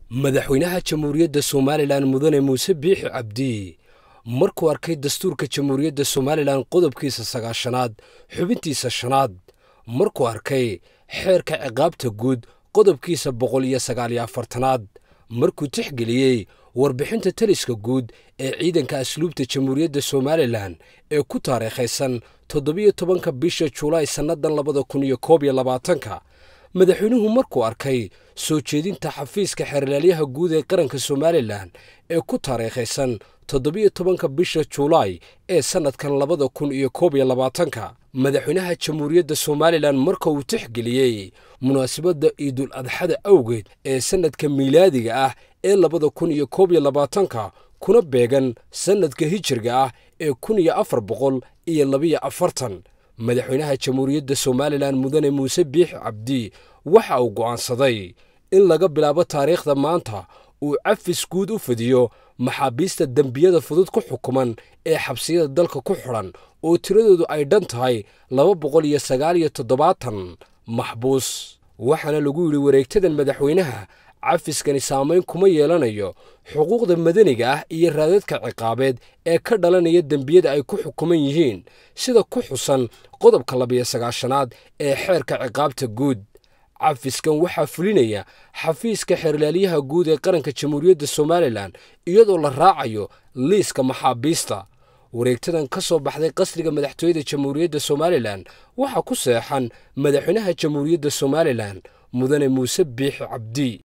madaxweynaha jamhuuriyadda somalilan mudane muuse biixi cabdi markuu arkay dastuurka jamhuuriyadda somalilan qodobkiisa sagaashanaad xubintiisa shanaad markuu arkay xeerka ciqaabta guud qodobkiisa boqol iyo sagaaliyo afartanaad markuu tixgeliyey warbixinta taliska guud ee ciidanka asluubta jamhuuriyadda somalilan ee ku taariikhaysan toddobiyo tobanka bisha julaay sannadan labada kun iyo koob iyo labaatanka madaxweynuhu markuu arkay soo jeedinta xafiiska xeerlaalyaha guud ee qaranka somalilan ee ku taariikhaysan toddobiyo tobanka bisha julaay ee sannadkan labada kun iyo koob iyo labaatanka madaxweynaha jamhuuriyadda somalilan marka uu tixgeliyey munaasabadda ciidul adxada awgeed ee sannadka miilaadiga ah ee labada kun iyo koob iyo labaatanka kuna beegan sannadka hijirga ah ee kun iyo afar boqol iyo labiyo afartan madaxweynaha jamhuuriyadda somalilan mudane muuse biixi cabdi waxa uu go'aansaday in laga bilaabo taariikhda maanta uu cafis guud u fidiyo maxaabiista dembiyada fudud ku xukuman ee xabsiyada dalka ku xidhan oo tiradoodu ay dhan tahay laba boqol iyo sagaal iyo toddobaatan maxbuus waxaana lagu yidhi wareegtadan madaxweynaha cafiskani saamayn kuma yeelanayo xuquuqda madaniga ah iyo raadadka ciqaabeed ee ka dhalanaya dembiyada ay ku xukuman yihiin sida ku xusan qodobka labiyo sagaashanaad ee xeerka ciqaabta guud cafiskan waxaa fulinaya xafiiska xeerlaalyaha guud ee qaranka jamhuuriyadda somalilan iyadoo la raacayo liiska maxaabiista wareegtadan ka soo baxday qasriga madaxtooyada jamhuuriyadda somalilan waxaa ku seexan madaxweynaha jamhuuriyadda somalilan mudane muuse biixi cabdi